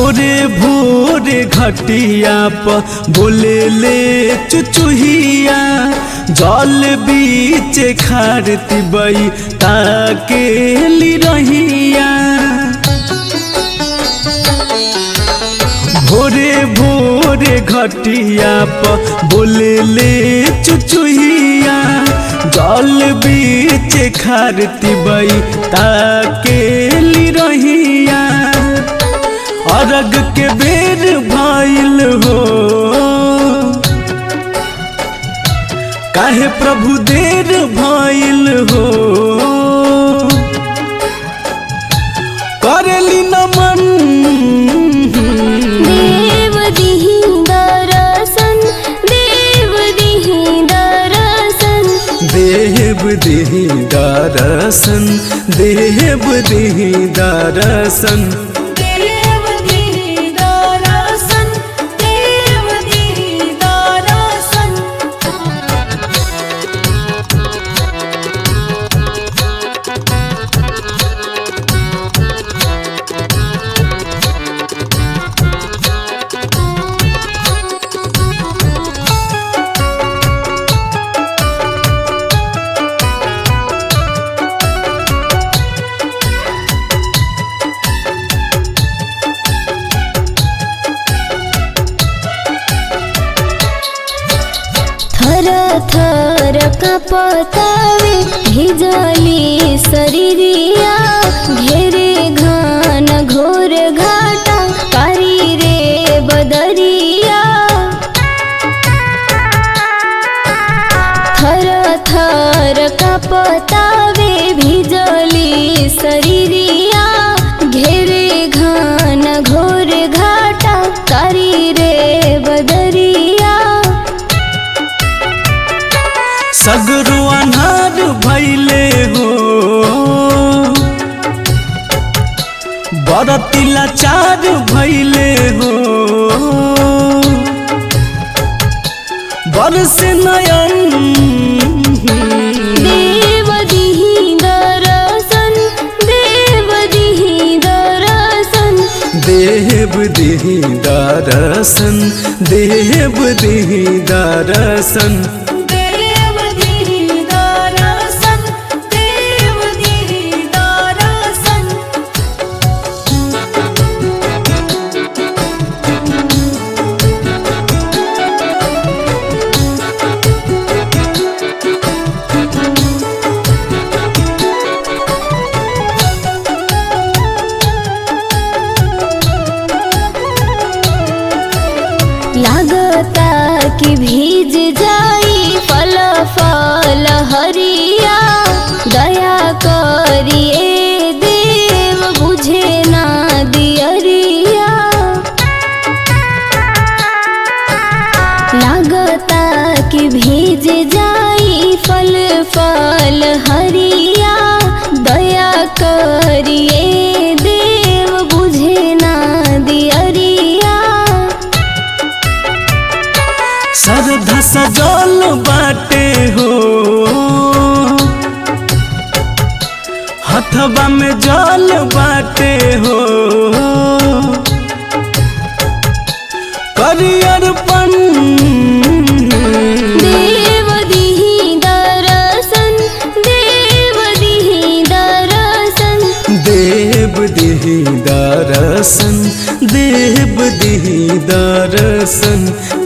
भोरे भोरे घटिया प बोले ले चुचुहिया जल बीच खारती बई ताके ली रहिया भोरे भोरे घटिया प बोले ले चुचुहिया जल बीच खारती बई ताके ली रहिया अरग के बेर भइल हो काहे प्रभु देर भइल हो करेली नमन देव दिहि दरसन देव दिहि दरसन देव दिही दरसन देव दिही दरसन देव दिहि दरसन देव दिहि दरसन थर थर कपतावे भिजली शरीरिया घेरे घान घोर घाटा कारी रे बदरिया थर थर कपतावे भिजली शरीरिया घेरे घान घोर घाटा कारी रे बदरिया सगरो अनार भैले हो बरतिला चार भैले हो बरस नयन देव दिहि दरसन देव दिहि दरसन देव दिही दरसन देव दिही दरसन देव दिहि दरसन देव दिहि दरसन लागता कि भीज जाई फल फल हरिया दया करिए देव बुझे ना दियरिया लागता कि भीज जाई फल फल हरिया दया करिए देव बुझे ना दियरिया श्रद्धा सजल बाटे हो हथवा में जल बाटे हो करियरपन देव दिहि दरसन देव दिहि दरसन देव दिही दरसन देव दिही दरसन